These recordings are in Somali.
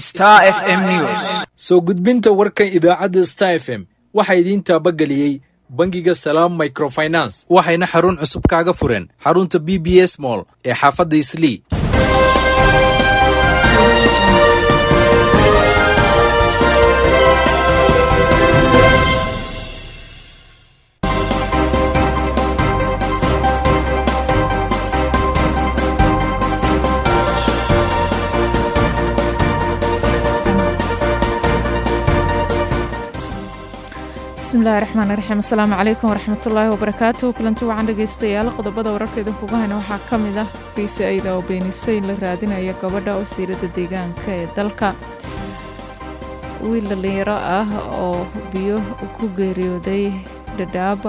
Star FM News. soo gudbinta warkan idaacadda star f m waxaa idiin taabageliyey bangiga salaam microfinance waxayna xarun cusub kaaga fureen xarunta b b s mall ee xaafadda islii bismillahi raxmaan raxiim asalaamu calaykum waraxmatullaahi wabarakaatu kulanti wacan dhegeystayaal qodobada wararka idinkuga hayna waxaa ka mid ah kiisi ayda oo beenisay in la raadinayo gabadha wasiirada deegaanka ee dalka wiil dhalinyaro ah oo biyo ku geeriyooday dhadhaaba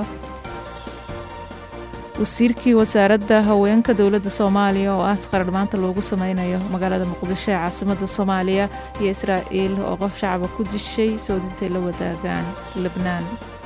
wasiirkii wasaaradda haweenka dowladda soomaaliya oo ah qarar maanta loogu sameynayo magaalada muqdisho ee caasimada soomaaliya iyo israa'iil oo qof shacaba ku dishay soodintay la wadaagaan lebnaan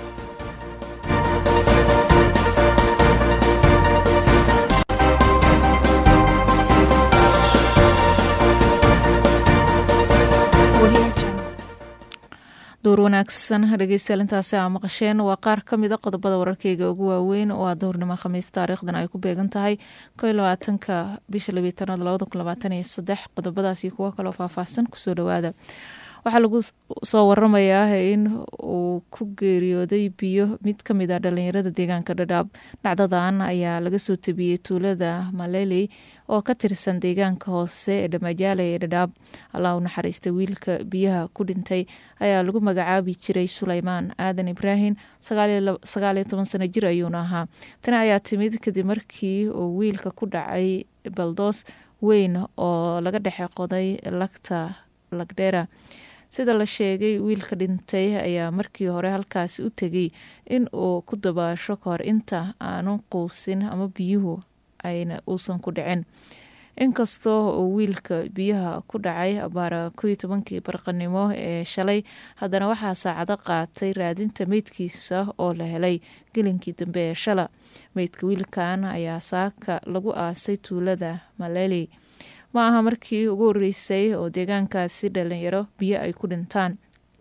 duur wanaagsan dhegeystayaal intaasi aa maqasheen waa qaar ka mid a qodobada wararkeyga ugu waaweyn oo aa duhurnimo khamiis taariikhdan ay ku beegan tahay ko iyo labaatanka bisha labiitanaad labada kun labaatan iyo saddex qodobadaas iyo kuwo kaloo faahfaahsan kusoo dhawaada waxaa lagu soo waramayaa in uu ku geeriyooday biyo mid ka mid a dhalinyarada deegaanka dhadhaab dhacdadan ayaa laga soo tabiyey tuulada maleley oo ka tirsan deegaanka hoose ee dhamajaale ee dhadhaab allah u naxariistay wiilka biyaha ku dhintay ayaa lagu magacaabi jiray suleymaan aadan ibraahim sagaaliyo toban sano jir ayuuna ahaa tani ayaa timid kadib markii uu wiilka ku dhacay baldoos weyn oo laga dhexe qoday lagta lagdheera sida la sheegay wiilka dhintay ayaa markii hore halkaasi u tegay in uu ku dabaasho kahor inta aanu quusin ama biyuhu ayna uusan ku dhicin inkastoo uu wiilka biyaha ku dhacay abaara koiyo tobankii barqanimo ee shalay haddana waxaa saacado qaatay raadinta meydkiisa oo la helay gelinkii dambe ee shala meydka wiilkan ayaa saaka lagu aasay tuulada maleli ma aha markii ugu horeysay oo deegaankaasi dhalinyaro biyo ay ku dhintaan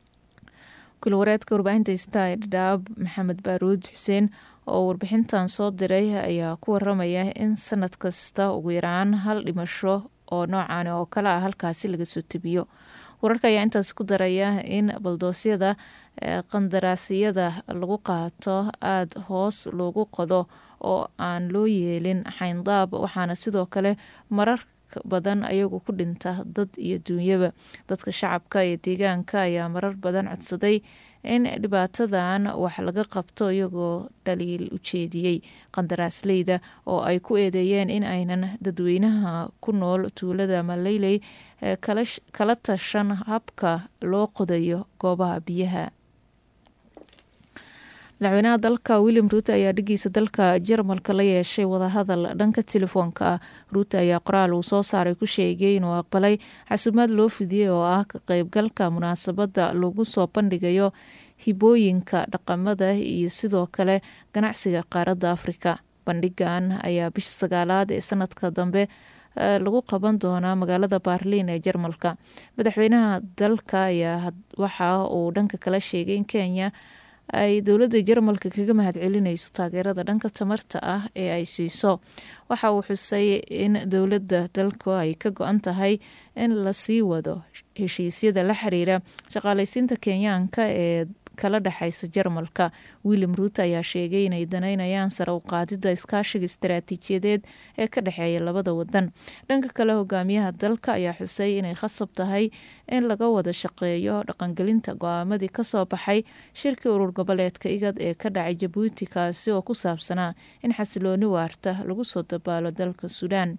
kulwareedka warbaahinta sta ee dhadhaab maxamed baaruud xuseen oo warbixintan soo diray ayaa ku waramaya in sanad kasta ugu yaraan hal dhimasho oo noocan oo kale ah halkaasi laga soo tebiyo wararka ayaa intaas ku daraya in baldoosyada qandaraasyada lagu qaato aada hoos loogu qodo oo aan loo yeelin xayndaab waxaana sidoo kale marar badan ayagu ku dhinta dad iyo duunyaba dadka shacabka iyo deegaanka ayaa marar badan codsaday in dhibaatadan wax laga qabto iyagoo dhaliil ujeediyey qandaraasleyda oo ay ku eedeeyeen in aynan dadweynaha ku nool tuulada maleyley kala tashan habka loo qodayo goobaha biyaha madaxweynaha dalka william ruute ayaa dhigiisa dalka jarmalka la yeeshay wadahadal dhanka telefoonka ah ruute ayaa qoraal uu soo saaray ku sheegay inuu aqbalay xasuumaad loo fidiyey oo ah ka qeybgalka munaasabadda lagu soo bandhigayo hibooyinka dhaqamada iyo sidoo kale ganacsiga qaaradda afrika bandhigan ayaa bisha sagaalaad ee sanadka dambe lagu qaban doonaa magaalada baarliin ee jarmalka madaxweynaha dalka ayaa waxa uu dhanka kala sheegay in kenya ay dowladda jarmalka kaga mahad celinayso taageerada dhanka tamarta ah ee ay siiso waxa uu xusay in dowladda dalku ay ka go-an tahay in lasii wado heshiisyada la xiriira shaqaaleysiinta kenyaanka ee kala dhexaysa jarmalka william ruute ayaa sheegay inay daneynayaan sare u qaadida iskaashiga istaraatiijiyadeed ee ka dhexeeya labada wadan dhanka kale hogaamiyaha dalka ayaa xusay inay khasab tahay in laga wada shaqeeyo dhaqangelinta go-aamadii kasoo baxay shirkii urur goboleedka igad ee ka dhacay jabuuti kaasi oo ku saabsanaa in xasilooni waarta lagu soo dabaalo dalka suudaan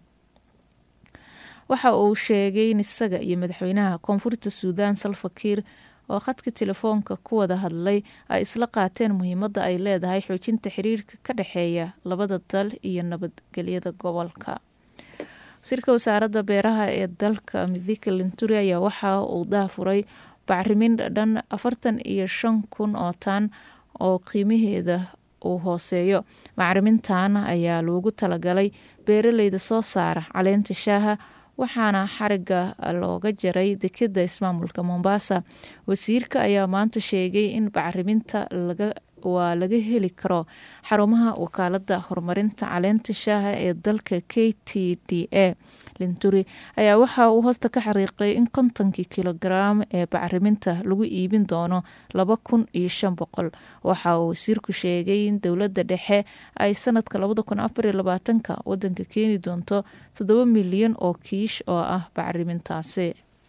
waxa uu sheegay in isaga iyo madaxweynaha koonfurta suudaan salfakiir oo khadka telefoonka ku wada hadlay ay isla qaateen muhiimadda ay leedahay xoojinta xiriirka ka dhexeeya labada dal iyo nabadgelyada gobolka wasiirka wasaaradda beeraha ee dalka midika linturi ayaa waxa uu daafuray bacrimin dhan afartan iyo shan kun oo taan oo qiimaheeda uu hooseeyo bacrimintan ayaa loogu talagalay beeraleyda soo saara caleenta shaaha waxaana xariga looga jaray dekeda ismaamulka mombasa wasiirka ayaa maanta sheegay in bacriminta laga waa laga heli karo xarumaha wakaalada horumarinta caleenta shaaha ee dalka k t d a linturi ayaa waxa uu hoosta ka xariiqay in kontonkii kilogaram ee bacriminta lagu iibin doono laba kun iyo shan boqol waxa uu wasiirku sheegay in dowladda dhexe ay sanadka labada kun afariyo labaatanka wadanka keeni doonto toddoba milyan oo kiish oo ah bacrimintaasi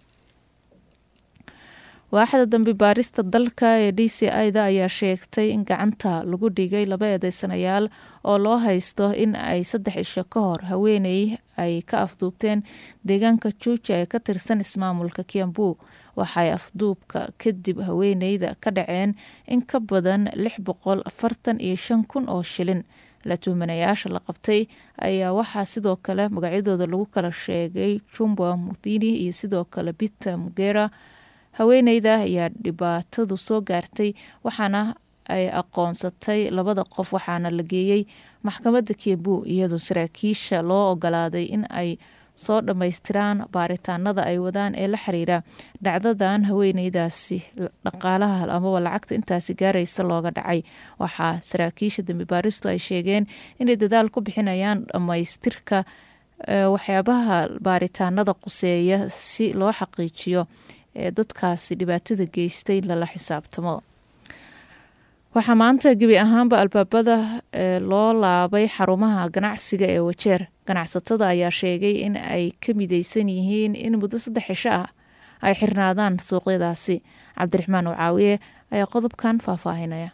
waaxda dambi baarista dalka ee d c i-da ayaa sheegtay in gacanta lagu dhigay laba eedeysanayaal oo loo haysto in ay saddex isho ka hor haweeney ay ka afduubteen deegaanka juuja ee ka tirsan ismaamulka kiambu waxay afduubka kadib haweeneyda ka dhaceen in ka badan lix boqol afartan iyo shan kun oo shilin la tuhmanayaasha la qabtay ayaa waxaa sidoo kale magacyadooda lagu kala sheegay jumba mudini iyo sidoo kale peter mugera haweeneyda ayaa dhibaatadu soo gaartay waxaana ay aqoonsatay labada qof waxaana la geeyey maxkamadda kiambu iyadoo saraakiisha loo ogolaaday in ay soo dhammaystiraan baaritaanada ay wadaan ee la xiriira dhacdadan haweeneydaasi dhaqaalaha amaba lacagta intaasi gaaraysa looga dhacay waxaa saraakiisha dambi baaristu ay sheegeen inay dadaal ku bixinayaan dhammaystirka waxyaabaha baaritaanada quseeya si loo xaqiijiyo ee dadkaasi dhibaatada geystay lala xisaabtamo waxaa maanta gebi ahaanba albaabada loo laabay xarumaha ganacsiga ee wajeer ganacsatada ayaa sheegay in ay ka mideysan yihiin in muddo saddex cisho ah ay xirnaadaan suuqyadaasi cabdiraxmaan wacaawiye ayaa qodobkan faahfaahinaya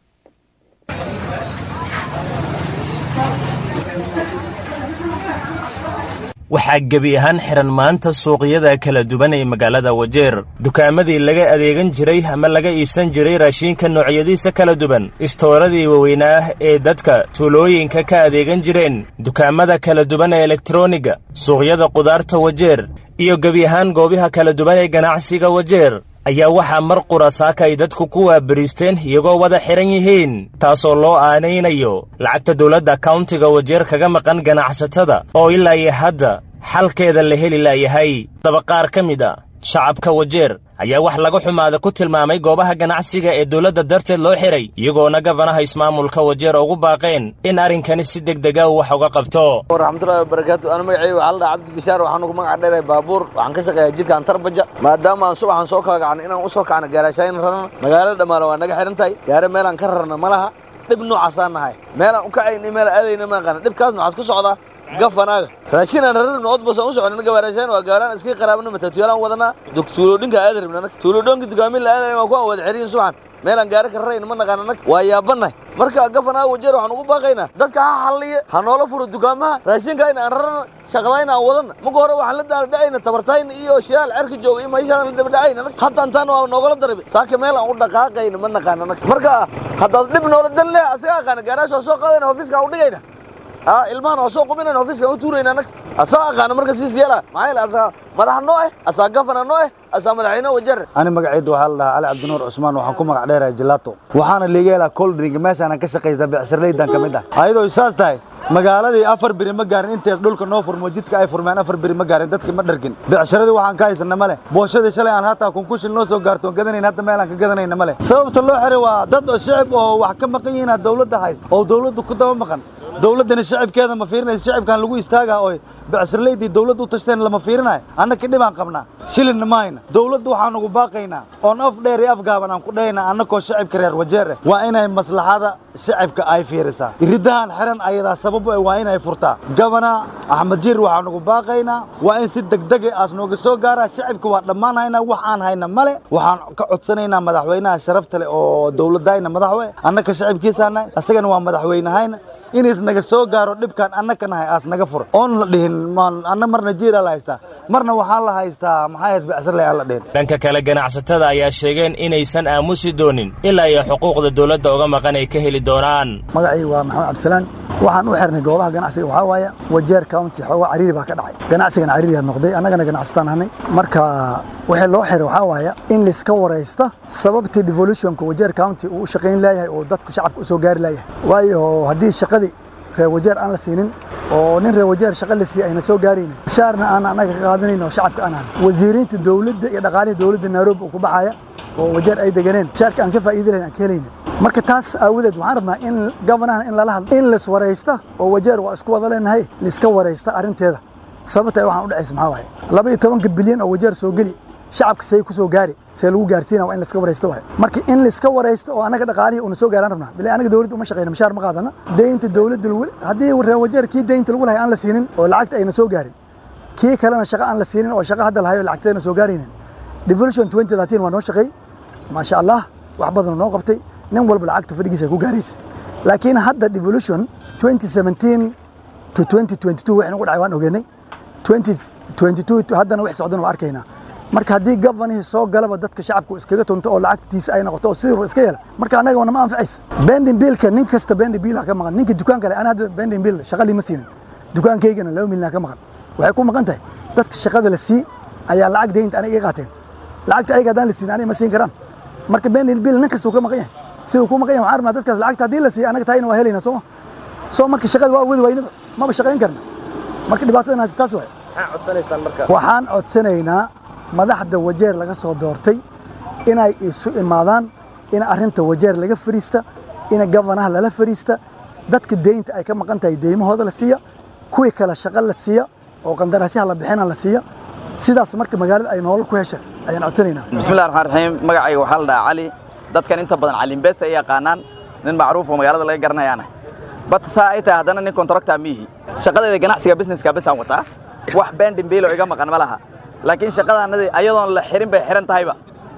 waxaa gebi ahaan xihan maanta suuqyada kala duwan ee magaalada wajeer dukaamadii laga adeegan jiray ama laga iibsan jiray raashiinka noocyadiisa kala duwan istooradii waaweynaa ee dadka tuulooyinka ka adeegan jireen dukaamada kala duwan ee elektroniga suuqyada qudaarta wajeer iyo gebi ahaan goobaha kala duwan ee ganacsiga wajeer ayaa waxaa mar qura saaka ay dadku ku waabariisteen iyagoo wada xidhan yihiin taasoo loo aanaynayo lacagta dawladda kauntiga wajeer kaga maqan ganacsatada oo ilaa iyo hadda xalkeeda la heli laayahay daba qaar ka mid a shacabka wajeer ayaa wax laga xumaada ku tilmaamay goobaha ganacsiga ee dawladda darteed loo xidhay iyagoona gabanaha ismaamulka wajeer ugu baaqeen in arrinkani si degdega uu wax uga qabto waraxmatullahi wabarakaatu ana magacayga waxaa la dhaha cabdi bishaar waxaan ugu magac dheeray baabuur waxaan ka shaqeeyaa jidkaan tarbaja maadaama aan subaxan soo kala kacnay inaan u soo kacno gaaraashaayin rarana magaalada dhammaale waa naga xidhan tahay gaare meelaan ka rarna ma laha dhib noocaasaan nahay meelaan u kacayna iyo meelaan aadayna ma aqaana dhibkaasna waxaad ku socdaa gafanaaga raashinaan rarar nood basaan u socon naga waraashaan waa gaalaan iska qaraabna matatuulaan wadanaa tuulodhinka aad rabna nag tuulodhonka dukaamin la aadayn waa ku aan wada xiriyin subaxan meelaan gaari ka rarayna ma naqaana nag waa yaabannahay marka gafanaaga wajeer waxaan ugu baaqaynaa dadka ha xalliya ha noola furo dukaamaha raashinkayna aan rarana shaqadayna aan wadanna marka hore waxaan la daala dhacayna tabartayna iyo shiyaal cerka jooga iyo mayshaan la daba dhacayna nag hadda intaan waa noogala darabi saaka meel aan u dhaqaaqayna ma naqaana nag marka haddaad dhib noola dan leh asaga aqaana gaaraasha waa soo qaadayna ofiiska u dhigayna ها ilmahan waa soo qubinayna ofiiska u tuurayna anag asaa aqaana marka siis yeela maxaa yeele asaa madax noo eh asaa gafana noo eh asaa madaxweyne wajar ani magacayda waxaa la dhahaa cali cabdinuur cusmaan waxaan ku magac dheerahay jilaato waxaana liiga helaa coldrink meeshaanan ka shaqaysta becsharleydan ka mid ah ayadoo saas tahay magaaladii afar biri ma gaarin inteed dhulka noo furmo jidka ay furmeen afar biri ma gaarin dadkii ma dhargin becsharadii waxaan ka haysana ma leh booshadii shalay aan hataa kunkushil noo soo gaarto gadanayn hadda meel aan ka gadanayna ma leh sababta loo xiray waa dad oo shicib oo wax ka maqan yihiin dawladda hayst oo dawladdu ku daba maqan dawladdana shicibkeeda ma fiirinaysa shicibkan lagu istaagaa oo becsharleydii dawladdu u tashteen lama fiirinayo annaka dhibaan qabnaa shilinna ma hayna dawladdu waxaan ugu baaqaynaa oon af dheer iyo af gaaban aan ku dhahaynaa annakoo shicibka reer wajeer eh waa inay maslaxada shicibka ay fiirisaa iridahan xiran ayadaa sababu eh waa inay furtaa gabana axmed jiir waxaan ugu baaqaynaa waa in si degdege aas nooga soo gaaraa shicibka waa dhammaan haynaa wax aan hayna male waxaan ka codsanaynaa madaxweynaha sharafta leh oo dawladayna madaxwe annaka shicibkiisaanahay asagana waa madaxweynahayna inays naga soo gaaro dhibkaan annaka nahay aas naga fur oon la dhihin anna marna jiiraa la haystaa marna waxaa la haystaa maxaa ahayd becsarley aan la dhihin dhanka kale ganacsatada ayaa sheegeen inaysan aamusi doonin ilaa iyo xuquuqda dawladda uga maqan ay ka heli doonaan magacii waa maxamed cabdisalaan waxaan u xirnay goobaha ganacsiga waxaa waaye wajeer county xoogaa cariiri baa ka dhacay ganacsigana cariiriyaa noqday annagana ganacsataan ahnay marka wixii loo xiray waxaa waaya in layska waraysta sababtii devolutionka wajeer county uu u shaqayn laayahay oo dadku shacabka u soo gaari laayahay waayo haddii shaqadii reer wajeer aan la siinin oo nin reer wajeer shaqa la siiya ayna soo gaaraynin mushaarna aan annaga ka qaadanayn oo shacabka aan ahan wasiiriinta dowladda iyo dhaqaalihii dowladda nairobi uu ku baxaya oo wajeer ay deganeen mushaarka aan ka faa'iidi lahayn aan ka helaynin marka taas aawadeed waxaan rabnaa in governahan in lala hadlo in lis waraysta oo wajeer waa isku wada leenahay liska waraysta arrinteeda sababta ay waxaan u dhacaysa maxaa waaye laba iyo tobanka bilyan oo wajeer soo geli shacabka see ku soo gaari see lagu gaarsiina waa in liska waraysta waaye marka in liska waraysto oo annaga dhaqaalihii una soo gaaraan rabnaa bilaa anaga dowladda uma shaqeyna mushaar ma qaadana deynta dowladda lagu haddii reer wajeer kii deynta lagu lahay aan la siinin oo lacagta ayna soo gaarin kii kalena shaqa aan la siinin oo shaqa hadda lahayo lacagteena soo gaaraynin devolution 2013 waa noo shaqeey maasha allah wax badan noo qabtay nin walba lacagta fadhigiisa ku gaaraysa laakiin hadda devolution 2017 to 2022 wixii nagu dhacay waan ogeynay 2022 haddana wix socdana waa arkaynaa marka haddii govanihii soo galaba dadka shacabku iskaga tunto oo lacagtiisa ay noqoto oo sidii iska yeela marka annaga wana ma anfacaysa bending biilka nin kasta bending biil ka maqan ninka dukaan kale ana hadda bending biil shaqa lima siinin dukaankaygana laba milyan ka maqan waxay ku maqan tahay dadka shaqada la sii ayaa lacag deynta aniga iga qaateen lacagta ayaga haddaan la siin aniga ma siin karaan marka bending biil nin kasta uu ka maqan yahay siduu ku maqan yahay waxaan rabnaa dadkaas lacagta haddii la siiyo anaga taayina waa helayna sooma soo marka shaqada waa wadi waynaba maba shaqayn karna marka dhibaatadan haysa taas waay waxaan codsanaynaa madaxda wajeer laga soo doortay inay isu imaadaan in arrinta wajeer laga fariista in gavanaha lala fariista dadka deynta ay ka maqan tahay deymahooda la siiya kuwii kale shaqo la siiya oo qandaraasyaha la bixina la siiya sidaas marka magaalada ay nolol ku hesha ayaan codsanaynaa bismillahi raxmaan raxiim magacayga waxaa la dhahaa cali dadkan inta badan calimbees ay yaqaanaan nin macruuf oo magaalada laga garanayaana bat saa ay tahay haddana nin kontrakta miihi shaqadeeda ganacsiga businesska besaan wataa wax bendin biilo iga maqan ma laha laakiin shaqadaanadii ayadoon la xirin bay xiran tahayba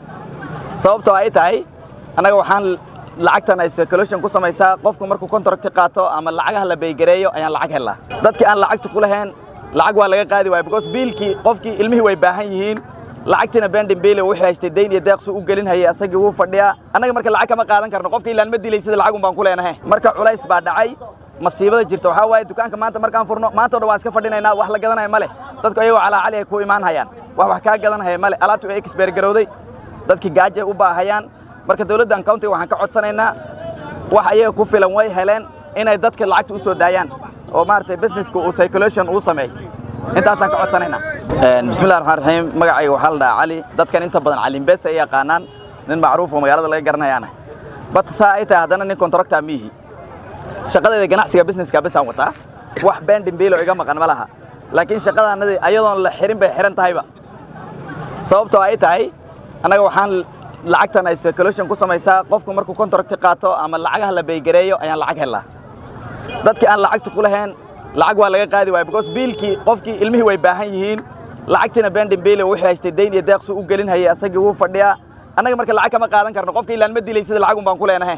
sababtoo ay tahay annaga waxaan lacagtan ay circulation ku samaysaa qofku markuu contract qaato ama lacagaha la baygareeyo ayaan lacag helnaa dadkii aan lacagta ku lahayn lacag waa laga qaadi waaya because biilkii qofkii ilmihii way baahan yihiin lacagtiina bendin biile wuxuu haystay dayn iyo deeqsu u gelin hayay asagii wuu fadhiyaa annaga marka lacag kama qaadan karno qofka ilaan ma dilay sida lacag un baan ku leenahay marka culays baa dhacay masiibada jirta waxaa waaye dukaanka maanta markaan furno maanta o dhan waan iska fadhinaynaa wax la gadanaya ma leh dadku ayagoo calaacali ay ku imaan hayaan wax wax kaa gadanhaya ma leh alaabtu ay exbeer garowday dadkii gaajay u baahayaan marka dowladdan countiga waxaan ka codsanaynaa wax ayaga ku filan way heleen inay dadka lacagta u soo daayaan oo maaragtay businesska uu circulation uu sameey intaasaan ka codsanaynaa bismillahi raxmaan raxiim magacayga waxaa la dhahaa cali dadkan inta badan calimbees ay yaqaanaan nin macruuf oo magaalada laga garanayaana bat saa ay tahay haddana nin kontrakta miihi shaqadeeda ganacsiga businesska besaan wataa wax bendin biilo iga maqan ma laha laakiin shaqadaanadii ayadoon la xirin bay xiran tahayba sababtoo ay tahay annaga waxaan lacagtan ay circulation ku samaysaa qofku markuu contract qaato ama lacagaha la baygareeyo ayaan lacag helnaa dadkii aan lacagta ku lahayn lacag waa laga qaadi waaya because biilkii qofkii ilmihii way baahan yihiin lacagtiina bendin biile wuxuu haystay dayn iyo deeqsu u gelin hayay asagii wuu fadhiyaa annaga marka lacag kama qaadan karno qofka ilaan ma dilay sida lacag un baan ku leenahay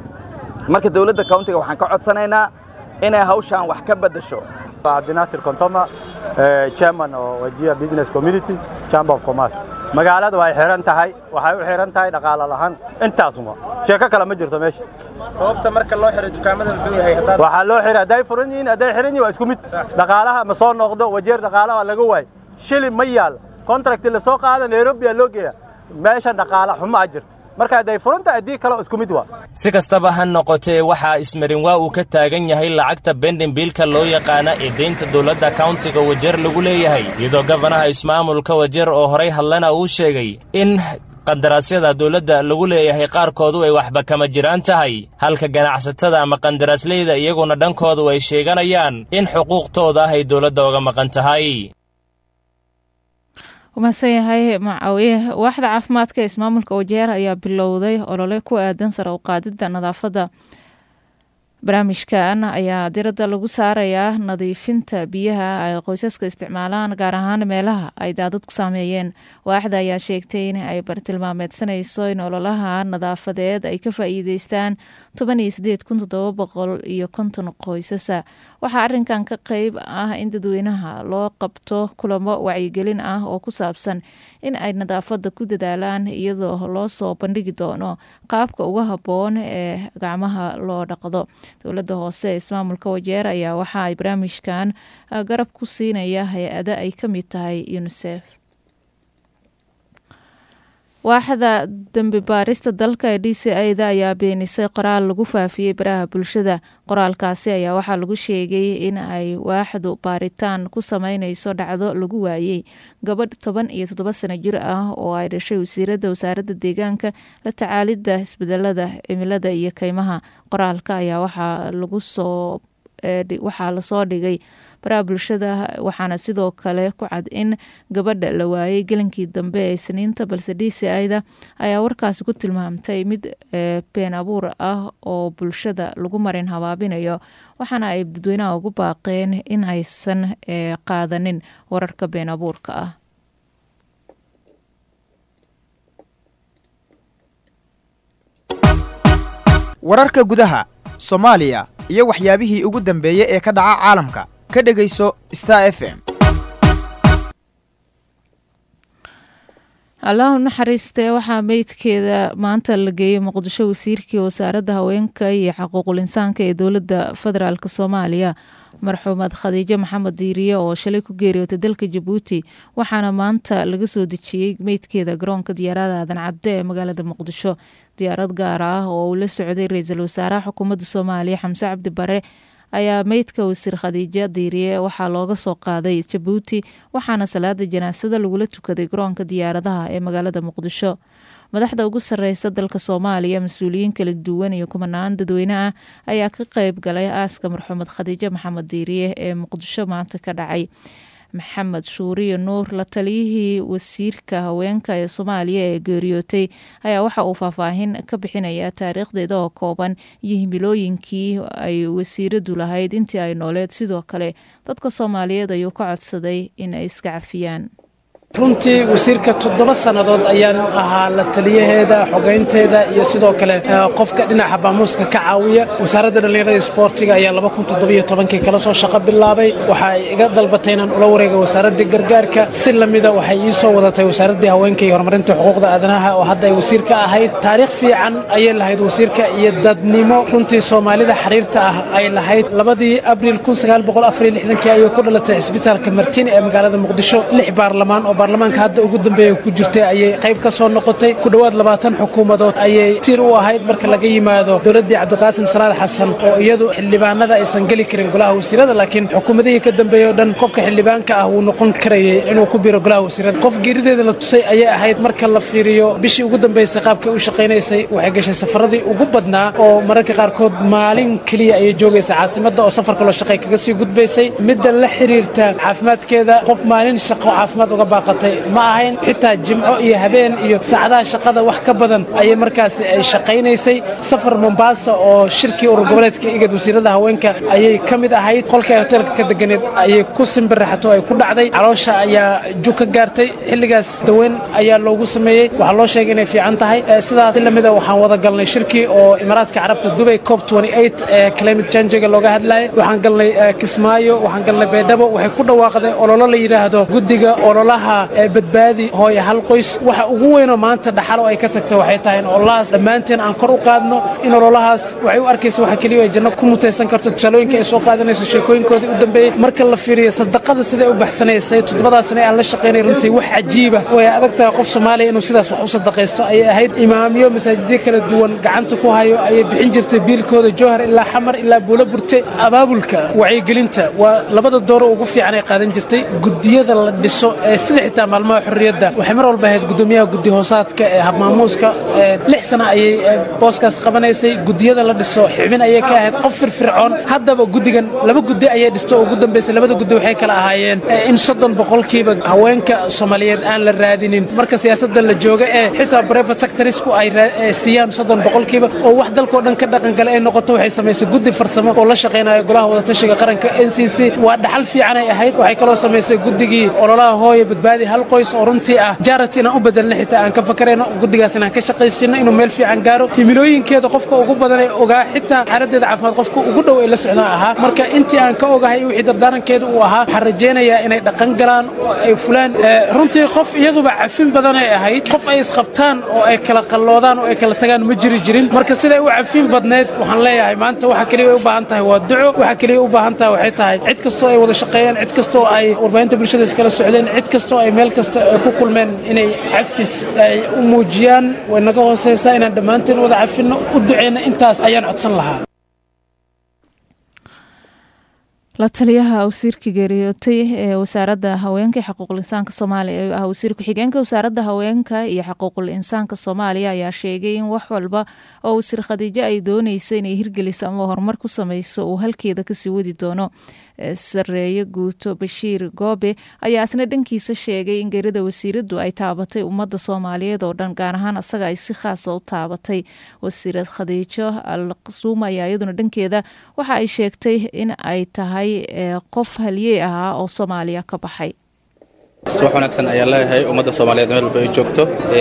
marka dowladda countiga waxaan ka codsanaynaa inay hawshaan wax ka beddasho cabdinaasir kontoma chairman oo wajia business community chamber of commerce magaalada way xiran tahay waxay u xiran tahay dhaqaale lahaan intaasuma sheeko kale ma jirto meesha sababta marka loo xiray dukaamada muxuu yahay haddaad waxaa loo xiray hadday furan yihiin hadday xiran yihiin waa isku mid dhaqaalaha ma soo noqdo wajeer dhaqaalaha waa laga waay shilin ma yaal contract la soo qaada nairobi aa loo geeya meesha dhaqaale xumo a jirto marka hadday furan tahay haddii kale isku mid waa si kastaba ha noqotee waxaa ismarin waa uu ka taagan yahay lacagta bendin biilka loo yaqaana ee deynta dowladda kauntiga wajeer lagu leeyahay iyadoo gabanaha ismaamulka wajeer oo horay hadlana uu sheegay in qandaraasyada dowladda lagu leeyahay qaarkoodu ay waxba kama jiraan tahay halka ganacsatada ama qandaraasleyda iyaguna dhankoodu ay sheeganayaan in xuquuqtooda ah ay dowladda uga maqan tahay umahadsan yahay macaawiye waaxda caafimaadka ee ismaamulka wajeer ayaa bilowday olole ku aadan sare u qaadida nadaafadda barnaamijkan ayaa diradda lagu saarayaa nadiifinta biyaha ay qoysaska isticmaalaan gaar ahaan meelaha ay daadad ku saameeyeen waaxda ayaa sheegtay in ay bartilmaameedsanayso in ololaha nadaafadeed ay ka faa'iideystaan toban iyo sideed kun toddoba boqol iyo konton qoysasa waxaa arrinkan ka qeyb ah in dadweynaha loo qabto kulamo wacyigelin ah oo ku saabsan in ay nadaafadda ku dadaalaan iyadoo loo soo bandhigi doono qaabka uga habboon ee gacmaha loo dhaqdo dowladda hoose ee ismaamulka wajeer ayaa waxa ay barnaamijkan garab ku siinaya hay-ada ay ka mid tahay unisef waaxda dembi baarista dalka ee d c a-da ayaa beenisay qoraal lagu faafiyey baraha bulshada qoraalkaasi ayaa waxaa lagu sheegay in ay waaxdu baaritaan ku sameyneyso dhacdo lagu waayey gabadh toban iyo toddoba sano jir ah oo ay dhashay wasiirada wasaaradda deegaanka la tacaalidda isbedelada cimilada iyo keymaha qoraalka ayaa waxaa lagu soo waxaa lasoo dhigay baraha bulshada waxaana sidoo kale ku cad in gabadha la waayey gelinkii dambe ee isniinta balse d c ida ayaa warkaasi ku tilmaamtay mid been abuur ah oo bulshada lagu marin habaabinayo waxaana ay dadweynaha ugu baaqeen in aysan qaadanin wararka been abuurka ah wararka gudaha soomaaliya iyo waxyaabihii ugu dambeeyey ee ka dhaca caalamka ka dhegayso star f m allahu naxariistee waxaa meydkeeda maanta la geeyey muqdisho wasiirkii wasaaradda haweenka iyo xaquuqul insaanka ee dowladda federaalk soomaaliya marxuumad khadiijo maxamed diiriye oo shalay ku geeriyootay dalka jabuuti waxaana maanta laga soo dejiyey meydkeeda garoonka diyaarada aadan cadde ee magaalada muqdisho diyaarad gaar ah oo uu la socday ra-iisul wasaaraha xukuumadda soomaaliya xamse cabdi bare ayaa meydka wasiir khadiijo diiriye waxaa looga soo qaaday jabuuti waxaana salaada janaasada lagula tukaday garoonka diyaaradaha ee magaalada muqdisho madaxda ugu sareysa dalka soomaaliya mas-uuliyiin kala duwan iyo kumanaan dadweyne ah ayaa ka qeyb galay aaska marxuumad khadiijo maxamed diiriye ee muqdisho maanta ka dhacay maxamed shuuriyo nuur la taliyihii wasiirka haweenka ee soomaaliya ee geeriyootay ayaa waxa uu faahfaahin ka bixinaya taariikhdeeda oo kooban iyo himilooyinkii ay wasiiradu lahayd intii ay nooleed sidoo kale dadka soomaaliyeed ayuu ka codsaday in ay iska cafiyaan runtii wasiirka toddoba sannadood ayaan ahaa la taliyaheeda xogeynteeda iyo sidoo kale qofka dhinaca baamuuska ka caawiya wasaaradda dhallinyarada isboortiga ayaa kii kala soo shaqo bilaabay waxa ay iga dalbatay inaan ula wareega wasaaraddii gargaarka si lamida waxay ii soo wadatay wasaaraddii haweenka iyo horumarinta xuquuqda aadanaha oo hadda ay wasiir ka ahayd taariikh fiican ayay lahayd wasiirka iyo dadnimo runtii soomaalida xiriirta ah ay lahayd labadii abriil ayay ku dhalatay cisbitaalka martiin ee magaalada muqdisho lix baarlamaan oo baarlamaanka hadda ugu dambeeya ku jirtay ayay qayb ka soo noqotay ku dhowaad labaatan xukuumadood ayay tiir u ahayd marka laga yimaado dowladdii cabdiqaasim salaad xasan oo iyadu xildhibaanada aysan geli karin golaha wasiirada laakiin xukuumadihii ka dambeeyey oo dhan qofka xildhibaanka ah wuu noqon karayay inuu ku biro golaha wasiirada qof geerideeda la tusay ayay ahayd marka la fiiriyo bishii ugu dambeysay qaabkay u shaqaynaysay waxay gashay safaradii ugu badnaa oo mararka qaarkood maalin keliya ayay joogaysa caasimadda oo safar kaloo shaqay kaga sii gudbaysay midda la xiriirta caafimaadkeeda qof maalin shaqo caafimaad uga baaqatay ma ahayn xitaa jimco iyo habeen iyo saacadaha shaqada wax ka badan ayay markaasi ay shaqaynaysay safar mombaasa oo shirkii urur goboleedka igad wasiirada haweenka ayay ka mid ahayd qolkii hoteelka ka deganeed ayay ku simbiraxato ay ku dhacday caloosha ayaa jug ka gaartay xilligaas daweyn ayaa loogu sameeyey waxaa loo sheegay inay fiican tahay sidaas lamida waxaan wada galnay shirkii oo imaaraadka carabta dubay cop ee climate changiga looga hadlayay waxaan galnay kismaayo waxaan galnay baydhabo waxay ku dhawaaqdeen ololo la yidhaahdo guddiga ololaha badbaadi hooye hal qoys waxa ugu weynoo maanta dhaxalo ay ka tagta waxay tahay in ololahaas dhammaanteen aan kor u qaadno in ololahaas waxay u arkaysa waxa keliya ay janno ku mutaysan karto tusaalooyinka ay soo qaadanayso sheekooyinkoodii u dambeeyey marka la fiiriyo sadaqada siday u baxsanaysay toddobadaasna aan la shaqaynay runtii wax cajiiba way adag tahay qof soomaaliya inuu sidaas wax u sadaqaysto ayay ahayd imaamyo masaajidyo kala duwan gacanta ku hayo ayay bixin jirtay biilkooda jowhar ilaa xamar ilaa buulo burte abaabulka wacyigelinta waa labada dooro ugu fiican ay qaadan jirtay gudiyada la dhiso ee sida xitaa maalmaha xorriyadda waxay mar walba ahayd gudoomiyaha guddi hoosaadka ee habmaamuuska lix sana ayay booskaas qabanaysay gudiyada la dhiso xibin ayay ka ahayd qof firfircoon haddaba guddigan laba guddi ayay dhisto ugu dambaysay labada guddi waxay kala ahaayeen in soddon boqolkiiba haweenka soomaaliyeed aan la raadinin marka siyaasadda la jooga ee xitaa private sectorisku ay siiyaan soddon boqolkiiba oo wax dalkoo dhan ka dhaqangala ay noqoto waxay samaysay guddi farsamo oo la shaqaynayo golaha wadatashiga qaranka n c c waa dhaxal fiicanay ahayd waxay kaloo samaysay guddigii ololaha hooye badbaadi hal qoys oo runtii ah jaarati inaan u bedelna xitaa aan ka fakarayno guddigaas inaan ka shaqaysino inuu meel fiican gaaro himilooyinkeeda qofka ugu badan ee ogaa xitaa xaaladdeeda caafimaad qofka ugu dhow ee la socdaan ahaa marka intii aan ka ogahay wixii dardaarankeeda uu ahaa waxaan rajaynayaa inay dhaqan galaan oo ay fulaan runtii qof iyaduba cafin badan ay ahayd qof ay isqabtaan oo ay kala qalloodaan oo ay kala tagaan ma jiri jirin marka siday u cafin badneed waxaan leeyahay maanta waxa keliya ay u baahan tahay waa duco waxa keliya u baahan tahay waxay tahay cid kastoo ay wada shaqeeyaan cid kastoo ay warbaahinta bulshada iskala socdeen cid kastoo ay meel kasta ay ku kulmeen inay cafis ay u muujiyaan way naga hooseysaa inaan dhammaanteen wada cafinno u duceyna intaas ayaan codsan lahaa la taliyaha wasiirka geeriyootay ee wasaaradda haweenka iyo xuquuqul insaanka soomaaliya ee ah wasiir ku-xigeenka wasaaradda haweenka iyo xuquuqul insaanka soomaaliya ayaa sheegay in wax walba oo wasiir khadiijo ay dooneysa inay hirgeliso ama horumar ku sameyso uu halkeeda kasii wadi doono sareeye guuto bashiir goobe ayaa isna dhankiisa sheegay in geerida wasiiradu ay taabatay ummadda soomaaliyeed oo dhan gaar ahaan asaga ay si khaasa u taabatay wasiirad khadiijo al qasuuma ayaa iyaduna dhankeeda waxa ay sheegtay in ay tahay qof halyey ahaa oo soomaaliya ka baxay wax wanaagsan ayaan leeyahay ummadda soomaaliyeed meel walba ay joogto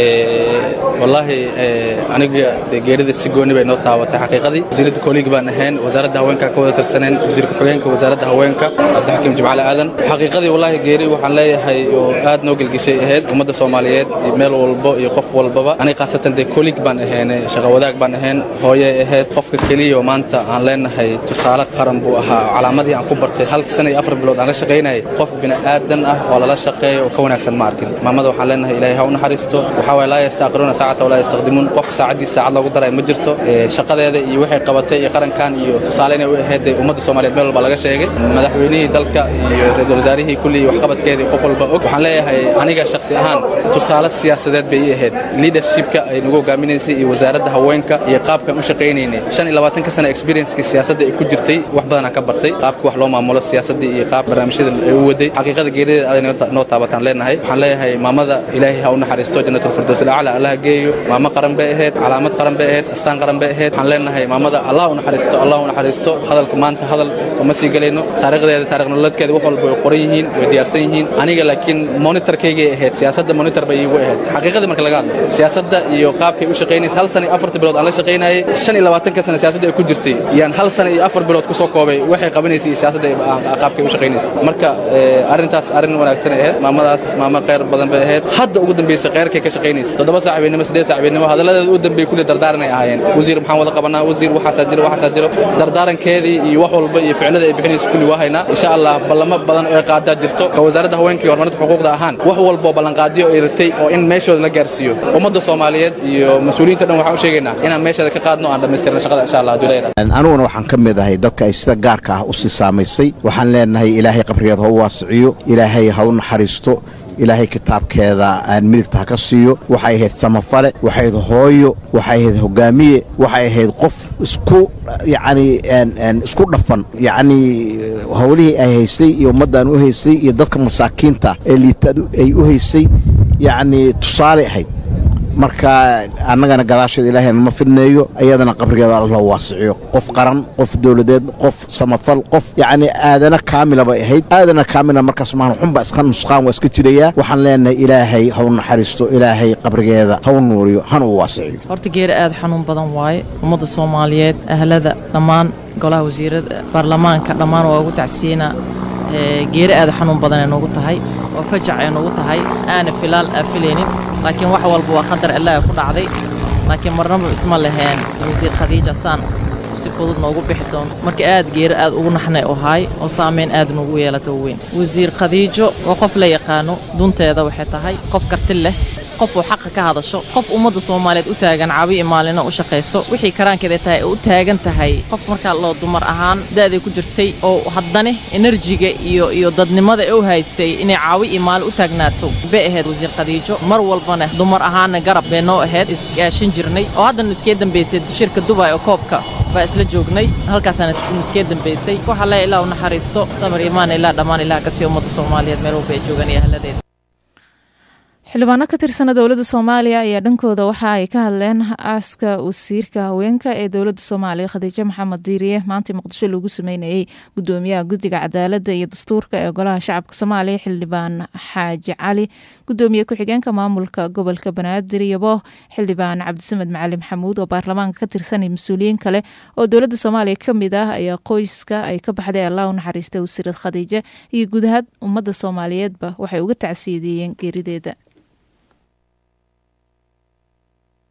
wallaahi aniga dee geerida si gooni bay noo taabatay xaqiiqadii wasiiradda kooligi baan ahayn wasaaradda haweenka ka wada tirsaneen wasiir ku-xigeenka wasaaradda haweenka cabdixakiim jimcale aadan xaqiiqadii wallaahi geeri waxaan leeyahay oo aad noo gelgishay ahayd ummadda soomaaliyeed iyo meel walbo iyo qof walbaba aniga khaasatan dee koolig baan ahayn shaqa wadaag baan ahayn hooyay ahayd qofka keliya oo maanta aan leenahay tusaale qaran buu ahaa calaamadii aan ku bartay hal sana iyo afar bilood aan la shaqaynayay qof bini'aadan ah oo lala shaqeeya oo ka wanaagsan ma arkin maamada waxaan leenahay ilaahay ha u naxariisto waxaa waye laa yastaaqiruuna saacata walaa yastaqdimuun qof saacaddiis saacad loogu daray ma jirto shaqadeeda iyo waxay qabatay iyo qarankan iyo tusaale inay u ahayd ummadda soomaaliyeed meel walba laga sheegay madaxweynihii dalka iyo ra-iisul wasaarihii kulli iyo waxqabadkeedii qof walba og waxaan leeyahay aniga shakhsi ahaan tusaale siyaasadeed bay ii ahayd leadershipka ay nagu hogaaminaysay iyo wasaaradda haweenka iyo qaabkaan u shaqaynaynay shan iyo labaatanka sana experiencekii siyaasadda ay ku jirtay wax badanaa ka bartay qaabka wax loo maamulo siyaasaddii iyo qaab barnaamijyada ay u waday xaqiiqada geerideeda aday noo taabataan leenahay waxaan leeyahay maamada ilaahay ha u naxariisto jannatul alacla allaha geeyo maamo qaran bay ahayd calaamad qaran bay ahayd astaan qaran bay ahayd waxaan leenahay maamada allah u naxariisto allah u naxariisto hadalka maanta hadal kuma sii galayno taariikhdeeda taarikh nololeedkeeda wax walba way qoran yihiin way diyaarsan yihiin aniga laakiin monitorkaygay ahayd siyaasadda monitor bay iigu ahayd xaqiiqadii marka laga hadlo siyaasadda iyo qaabkay u shaqaynaysa hal sana iyo afarta bilood aan la shaqaynayay shan iyo labaatanka sana siyaasadda ay ku jirtay yaan hal sana iyo afar bilood ku soo koobay waxay qabanaysay iyo siyaasadda qaabkay u shaqaynaysay marka arrintaas arrin wanaagsan ay ahayd maamadaas maamo khayr badan bay ahayd hadda ugu dambaysa khayrkay ka shaqaynaysa toddoba saaxiibinimo siddeed saaxiibinimo hadalladeeda u dambeey kulli dardaaranay ahaayeen wasiir maxaan wada qabanaa wasiir waxaasaa jiro waxaasaa jiro dardaarankeedii iyo wax walba iyo ficilada ay bixinaysa kulli waa haynaa insha allah ballamo badan oo ay qaadaa jirto ka wasaaradda haweenka iyo horumarinta xuquuqda ahaan wax walba oo ballanqaadiyo ay ratay oo in meeshooda la gaarsiiyo ummadda soomaaliyeed iyo mas-uuliyiinta dhan waxaan u sheegaynaa inaan meesheeda ka qaadno aan dhammaystirna shaqada insha allah hadduu leeyahay aniguna waxaan ka mid ahay dadka ay sida gaarka ah u sii saamaysay waxaan leenahay ilaahay qabrigeed ha u waasiciyo ilaahay ha u naxariisto ilaahay kitaabkeeda aan midigta ha ka siiyo waxay ahayd samafale waxay ahayd hooyo waxay ahayd hogaamiye waxay ahayd qof isku yacni isku dhafan yacni howlihii ay haysay iyo ummaddan u haysay iyo dadka masaakiinta ee liitaad ay u haysay yacni tusaale ahayd marka annagana gadaasheeda ilaahay nama fidneeyo ayadana qabrigeeda alla waasiciyo qof qaran qof dowladeed qof samafal qof yacni aadana kaamila bay ahayd aadana kaamila markaas maahan xunba iska nusqaan waa iska jirayaa waxaan leenahay ilaahay ha u naxariisto ilaahay qabrigeeda ha u nuuriyo hana u waasiciyo horta geeri aad xanuun badan waaye ummadda soomaaliyeed ahlada dhammaan golaha wasiirada baarlamaanka dhammaan waa ugu tacsiina geeri aad xanuun badan ay noogu tahay oo fajac ay noogu tahay aana filaal aa filaynin laakiin wax walba waa qadar allah ku dhacday laakiin marnaba isma laheen wasiir khadiija saan si fudud noogu bixi doonto marka aad geeri aad ugu naxnay oo haay oo saamayn aad noogu yeelato weyn wasiir khadiijo waa qof la yaqaano dunteeda waxay tahay qof karti leh qof uu xaqa ka hadasho qof ummadda soomaaliyeed u taagan caawi iyo maalina u shaqayso wixii karaankeeda tahay u taagan tahay qof markaa loo dumar ahaan da'day ku jirtay oo haddana enerjiga iyo iyo dadnimada u haysay inay caawi iyo maalin u taagnaato bay ahayd wasiir khadiijo mar walbana dumar ahaana garab bay noo ahayd isgaashin jirnay oo haddana iskee dambaysay shirka dubay oo koobka baa isla joognay halkaasaana iskee dambaysay waxaa le ilaa u naxariisto samir imaan ilaa dhammaan ilaah ka sii ummadda soomaaliyeed meel walba ay joogan iyo ahladeeda xildhibaano ka tirsana dowladda soomaaliya ayaa dhankooda waxa ay ka hadleen aaska wasiirka haweenka ee dowladda soomaaliya khadiijo maxamed diiriye maanta muqdisho lagu sameynayey gudoomiyaha guddiga cadaaladda iyo dastuurka ee golaha shacabka soomaaliya xildhibaan xaaji cali gudoomiye ku-xigeenka maamulka gobolka banaadir yabo xildhibaan cabdisamed macali maxamuud oo baarlamaanka ka tirsanay mas-uuliyiin kale oo dowladda soomaaliya ka mid ah ayaa qoyska ay ka baxday allah u naxariistay wasiirad khadiijo iyo guud ahaan ummadda soomaaliyeedba waxay uga tacsiideeyeen geerideeda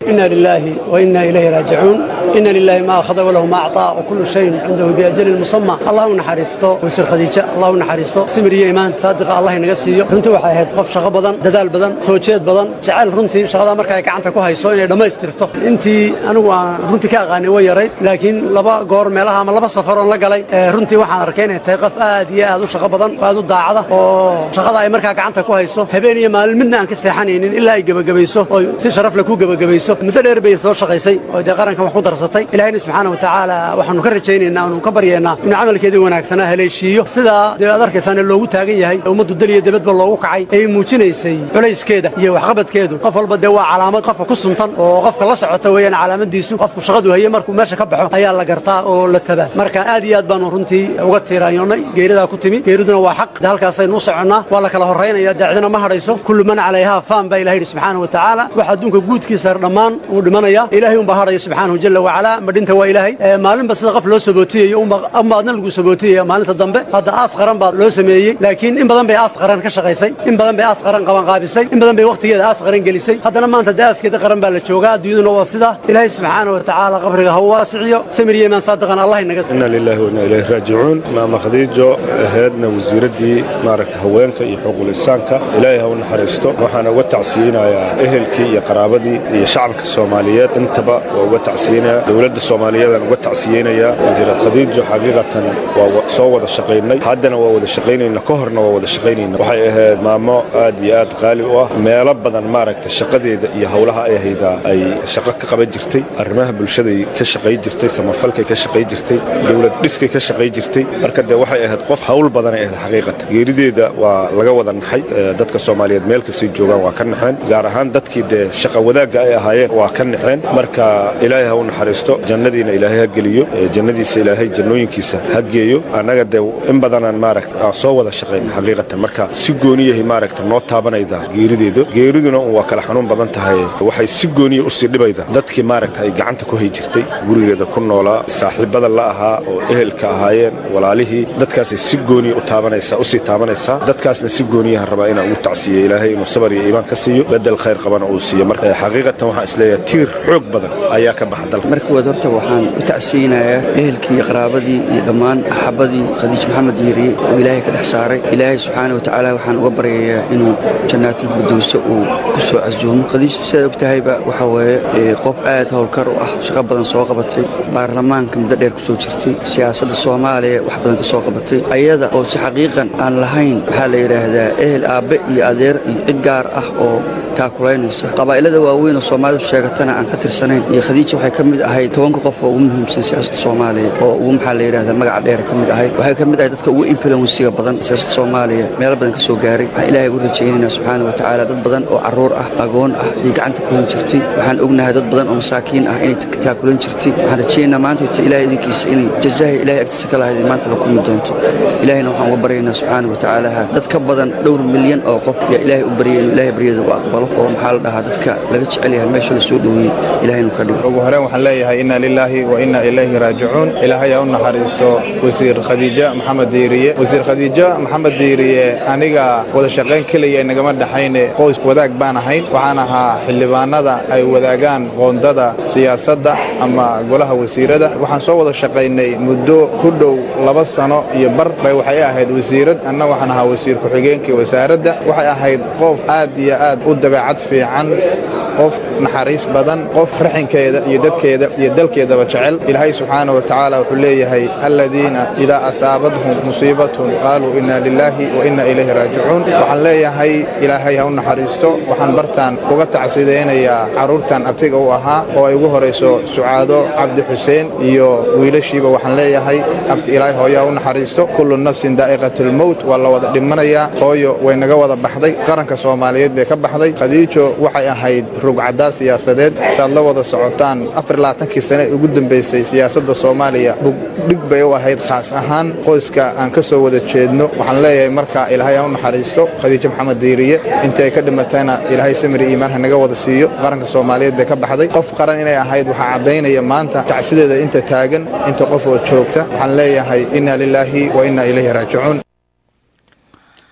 إنا لله وإنا إليه راجعون إن لله ما أخذ وله ما أعطى وكل شيء عنده بأجل مسمى الله نحرسته وسر خديجة الله نحرسته سمر إيمان صادق الله نقصيه runtii waxay ahayd qof shaqo badan dadaal badan soo jeed badan jacayl runtii shaqada marka ay gacanta ku hayso inay dhammaystirto intii anigu aan runtii ka aqaanay way yaray laakiin laba goor meelaha ama laba safaroon la galay runtii waxaan arkay inay tahay qof aad iyo aad u shaqo badan oo aad u daacada oo shaqada ay markaa gacanta ku hayso habeen iyo maalin midna aan ka seexanaynin ilaa ay gebagabayso oo si sharaf leh ku gebagabayso muddo dheer bay soo shaqaysay oo dee qarankan wax ku darsatay ilaahayna subxaana wa tacaala waxaanu ka rajaynaynaa aanu ka baryaynaa inuu camalkeedii wanaagsanaa haleeshiiyo sidaa dee aad arkaysaana loogu taagan yahay ummaddu dal iyo debadba loogu kacay ay muujinaysay culayskeeda iyo waxqabadkeedu qof walba dee waa calaamad qofka ku suntan oo qofka la socota weeyaan calaamadiisu qofku shaqadu haye markuu meesha ka baxo ayaa la gartaa oo la tabaa marka aad iyo aad baanu runtii uga tiiraanyoonnay geeridaa ku timi geeriduna waa xaq de halkaasaynu u soconnaa waa la kala horraynaya daacdina ma hadhayso kullu man calayhaa faan baa ilaha yidhi subxaana wa tacaala wax adduunka guudkiisa dhammaan uu dhimanaya ilaahay unbaa hadhaya subxaanahu jalla wacalaa madhinta waa ilaahay maalinba sida qof loo sabootiyayo ama adna lagu sabootiyaya maalinta dambe hadda aas qaran baa loo sameeyey laakiin in badan bay aas qaran ka shaqaysay in badan bay aas qaran qabanqaabisay in badan bay wakhtigeeda aas qaran gelisay haddana maanta dee aaskeeda qaran baa la joogaa adduunyaduna waa sidaa ilaahay subxaana wa tacaala qabriga ha u waasiciyo samir iyo imaan saadiqan allah inaga inna lillahi wa inna ilayhi raajicuun maama khadiijo ahaydna wasiiraddii maaragta haweenka iyo xuquuqul insaanka ilaahay ha u naxariisto waxaana uga tacsiyeynayaa ehelkii iyo qaraabadii iyo shacabka soomaaliyeed intaba waa uga tacsiyeynayaa dowladda soomaaliyeedaan uga tacsiyeynayaa wasiirad khadiijo xaqiiqatan waa soo wada shaqaynay haddana waa wada shaqaynayna ka horna waa wada shaqaynayna waxay ahayd maamo aad iyo aad qaali u ah meelo badan maaragta shaqadeeda iyo howlaha ay haydaa ay shaqo ka qaban jirtay arrimaha bulshaday ka shaqay jirtay samafalkay ka shaqay jirtay dowlad dhiskay ka shaqay jirtay marka dee waxay ahayd qof hawl badanay ahayd xaqiiqatan geerideeda waa laga wada naxay dadka soomaaliyeed meel kastay joogaan waa ka naxeen gaar ahaan dadkii dee shaqa wadaagga ay ahaayeen waa ka naxeen marka ilaahay ha u naxariisto jannadiina ilaahay ha geliyo jannadiisa ilaahay jannooyinkiisa ha geeyo annaga dee in badanaan maaragta aan soo wada shaqayn xaqiiqatan marka si gooniyahay maaragta noo taabanayda geerideedu geeriduna waa kala xanuun badan tahay waxay si gooniya usii dhibayda dadkii maaragta ay gacanta ku hay jirtay gurigeeda ku noolaa saaxiibada la ahaa oo ehelka ahaayeen walaalihii dadkaasay si gooniya u taabanaysaa usii taabanaysaa dadkaasna si gooniyaha rabaa inaan ugu tacsiiyo ilaahay inuu sabar iyo iimaan ka siiyo bedel khayr qabana uu siiyo marka xaqiiqatan waxaan isleeyahay tiir xoog badan ayaa ka baxa dalka marka waad horta waxaan u tacsiyeynayaa ehelkii iyo qaraabadii iyo dhammaan axabadii khadiij maxamed yiiriye oo ilaahay ka dhex saaray ilaahay subxaana wa tacaala waxaan uga baryayaa inuu jannaatul firdowse uu ku soo casuumo khadiij sidaad og tahayba waxa weeye qof aad howlkar u ah shaqo badan soo qabatay baarlamaanka muddo dheer ku soo jirtay siyaasadda soomaaliya wax badan ka soo qabatay ayada oo si xaqiiqan aan lahayn waxaa la yidhaahdaa ehel aabbe iyo adeer iyo cid gaar ah oo taakulaynaysa qabaa'ilada waaweyn oo soomaalidu sheegatana aan ka tirsanayn iyo khadiija waxay ka mid ahayd tobanka qof oo ugu muhiimsan siyaasadda soomaaliya oo ugu maxaa la yidhahdaa magaca dheere ka mid ahayd waxay ka mid ahayd dadka ugu influensiga badan siyaasadda soomaaliya meelo badan ka soo gaaray waxaan ilaahay ugu rajaynaynaa subxaana wa tacaala dad badan oo carruur ah agoon ah iyo gacanta ku hin jirtay waxaan ognahay dad badan oo masaakiin ah inay taakulan jirtay waxaan rajaynaynaa maanta ita ilahay idinkiisa inay jazaahi ilahay agtiisa ka lahayd maanta la kulmi doonto ilahayna waxaan uga baryaynaa subxaana wa tacaala dad ka badan dhowr milyan oo qof yaa ilaahay u baryay inuu ilahay baryada u aqbalo oo maxaa la dhahaa dadka laga jecel yahay meesha la soo dhoweeyey ilahay inuu ka dhigo ugu horeen waxaan leeyahay inna lilaahi wa inna ilayhi raajicuun ilaahay ha u naxariisto wasiir khadiija maxamed diiriye wasiir khadiija maxamed diiriye aniga wada shaqayn keliya nagama dhaxayne qoys wadaag baan ahayn waxaan ahaa xildhibaanada ay wadaagaan qoondada siyaasadda ama golaha wasiirada waxaan soo wada shaqaynay muddo ku dhow laba sano iyo bar bay waxay ahayd wasiirad anna waxaan ahaa wasiir ku-xigeenkii wasaaradda waxay ahayd qof aad iyo aad u dabeecad fiican qof naxariis badan qof raxinkeeda iyo dadkeeda iyo dalkeedaba jecel ilaahay subxaana wa tacaala wuxuu leeyahay aladiina idaa asaabadhum musiibatun qaaluu inna lilaahi wa inna ilayhi raajicuun waxaan leeyahay ilaahay ha u naxariisto waxaan bartaan uga tacsidaynayaa carruurtan abtiga u ahaa oo ay ugu horayso sucaado cabdi xuseen iyo wiilashiiba waxaan leeyahay abti ilaahay hooyo ha u naxariisto kullu nafsin daa'iqatulmowt waa la wada dhimanayaa hooyo way naga wada baxday qaranka soomaaliyeed bay ka baxday khadiijo waxay ahayd rugcaddaa siyaasadeed saad la wada socotaan afarlaatankii sane ugu dambaysay siyaasadda soomaaliya bugdhig bay u ahayd khaas ahaan qoyska aan ka soo wada jeedno waxaan leeyahay marka ilaahay ha u naxariisto khadiijo maxamed diiriye intii ay ka dhimatayna ilaahay samiri iimaan ha naga wada siiyo qaranka soomaaliyeed bay ka baxday qof qaran inay ahayd waxaa caddaynaya maanta tacsideeda inta taagan inta qof oo joogta waxaan leeyahay inna lilaahi wa inna ilayhi raajicuun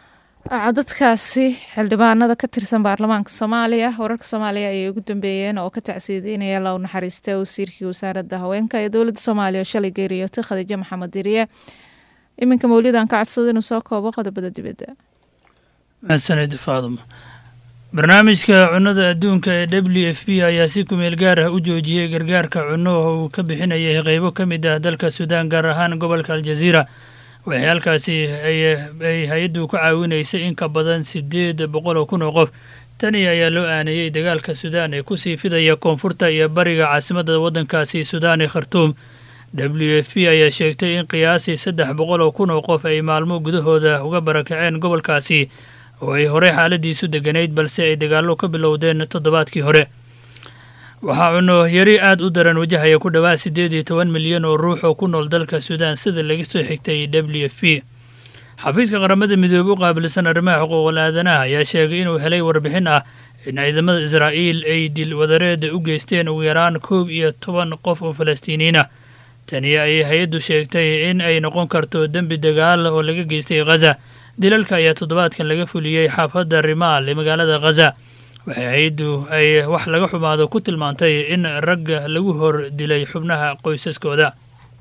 codadkaasi xildhibaanada ka tirsan baarlamaanka soomaaliya wararka soomaaliya ayay ugu dambeeyeen oo ka tacsiideynaya low naxariista wasiirkii wasaaradda haweenka ee dowladda soomaaliya oo shalay geeriyootay khadiijo maxamed diriye iminka mawlidan ka codsado inuu soo koobo qodobada dibadda mahadsanid faadum barnaamijka cunnada adduunka ee w f b ayaa si kumeel gaar ah u joojiyey gargaarka cunno oo uu ka bixinayay qeybo ka mid ah dalka suudaan gaar ahaan gobolka aljaziira waxay halkaasi ay hay-addu ka caawinaysay in ka badan siddeed boqol oo kun oo qof tani ayaa loo aaneeyey dagaalka suudaan ee kusii fidaya koonfurta iyo bariga caasimadda waddankaasi suudaan ee khartuum w f b ayaa sheegtay in qiyaasii saddex boqol oo kun oo qof ay maalmo gudahooda uga barakaceen gobolkaasi oo ay horey xaaladiisu deganayd balse ay dagaallo ka bilowdeen toddobaadkii hore waxaa cunno yari aad u daran wajahaya ku dhowaad siddeed iyo toban milyan oo ruux oo ku nool dalka suudaan sida laga soo xigtay w f b xafiiska qaramada midoobe u qaabilsan arrimaha xuquuqul aadanaha ayaa sheegay inuu helay warbixin ah in ciidamada israa'iil ay dil wadareeda u geysteen ugu yaraan koob iyo toban qof oo falastiiniyiin ah tani ayay hay-addu sheegtay in ay noqon karto dembi dagaal oo laga geystay khaza dilalka ayaa toddobaadkan laga fuliyey xaafadda rimaal ee magaalada khaza waxay hay-addu ay wax laga xumaado ku tilmaantay in ragga lagu hor dilay xubnaha qoysaskooda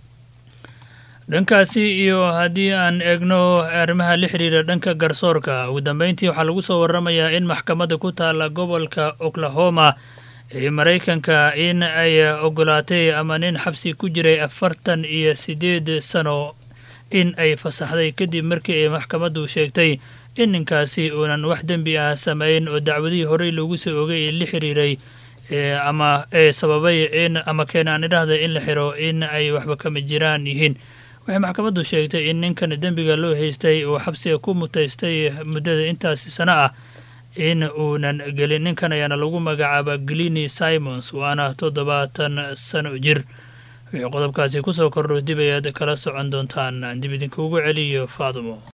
dhankaasi iyo haddii aan eegno arrimaha la xiriira dhanka garsoorka ugu dambeyntii waxaa lagu soo waramayaa in maxkamadda ku taalla gobolka oklahoma ee maraykanka in ay ogolaatay ama nin xabsi ku jiray afartan iyo siddeed sano in ay fasaxday kadib markii ay maxkamaddu sheegtay in ninkaasi uunan wax dembi ah sameyn oo dacwadihii horey loogu soo ogay ee la xiriiray ama ee sababay in ama keenaan idhahda in la xiro in ay waxba kama jiraan yihiin waxay maxkamaddu sheegtay in ninkan dembiga loo haystay uu xabsiga ku mutaystay muddada intaasi sano ah in uunan gelin ninkan ayaana lagu magacaaba glini simons waana toddobaatan sano jir wixii qodobkaasi kusoo kordho dib ayaad kala socon doontaan dib idinkuugu celiyo faadumo